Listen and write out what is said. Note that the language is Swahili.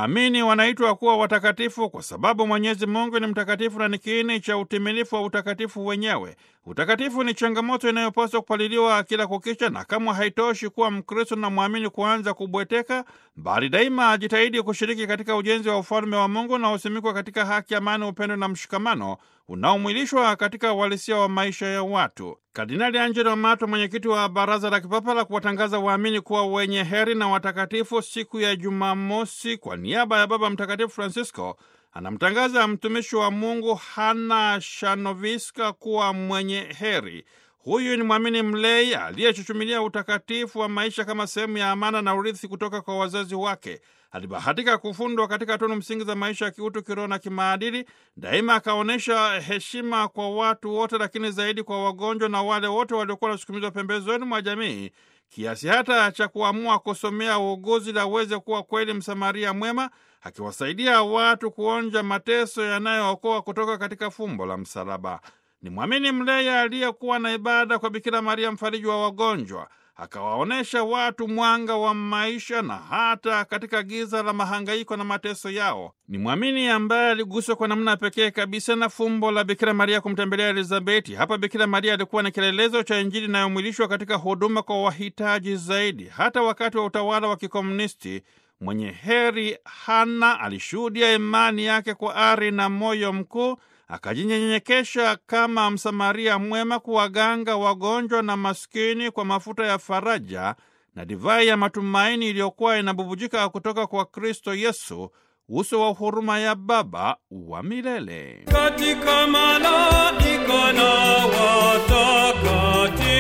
Waamini wanaitwa kuwa watakatifu kwa sababu Mwenyezi Mungu ni mtakatifu na ni kiini cha utimilifu wa utakatifu wenyewe. Utakatifu ni changamoto inayopaswa kupaliliwa kila kukicha, na kama haitoshi kuwa Mkristo na mwamini kuanza kubweteka, bali daima ajitahidi kushiriki katika ujenzi wa ufalme wa Mungu unaosimikwa katika haki, amani, upendo na mshikamano unaomwilishwa katika uhalisia wa maisha ya watu. Kardinali Angelo Mato, mwenyekiti wa Baraza la Kipapa la kuwatangaza waamini kuwa wenye heri na watakatifu, siku ya Jumamosi, kwa niaba ya Baba Mtakatifu Francisco anamtangaza mtumishi wa Mungu Hana Shanoviska kuwa mwenye heri. Huyu ni mwamini mlei aliyechuchumilia utakatifu wa maisha kama sehemu ya amana na urithi kutoka kwa wazazi wake. Alibahatika kufundwa katika tunu msingi za maisha ya kiutu, kiroho na kimaadili. Daima akaonyesha heshima kwa watu wote, lakini zaidi kwa wagonjwa na wale wote waliokuwa wanasukumizwa pembezoni mwa jamii, kiasi hata cha kuamua kusomea uuguzi ili aweze kuwa kweli Msamaria mwema, akiwasaidia watu kuonja mateso yanayookoa kutoka katika fumbo la msalaba. Ni mwamini mlei aliyekuwa na ibada kwa Bikira Maria, mfariji wa wagonjwa akawaonyesha watu mwanga wa maisha na hata katika giza la mahangaiko na mateso yao. Ni mwamini ambaye aliguswa kwa namna pekee kabisa na fumbo la Bikira Maria kumtembelea Elizabeti. Hapa Bikira Maria alikuwa na kielelezo cha Injili inayomwilishwa katika huduma kwa wahitaji zaidi. Hata wakati wa utawala wa kikomunisti, mwenye heri Hana alishuhudia imani yake kwa ari na moyo mkuu akajinyenyekesha kama Msamaria mwema kuwaganga wagonjwa na maskini kwa mafuta ya faraja na divai ya matumaini iliyokuwa inabubujika kutoka kwa Kristo Yesu, uso wa huruma ya Baba wa milele. Katika malaika na watakatifu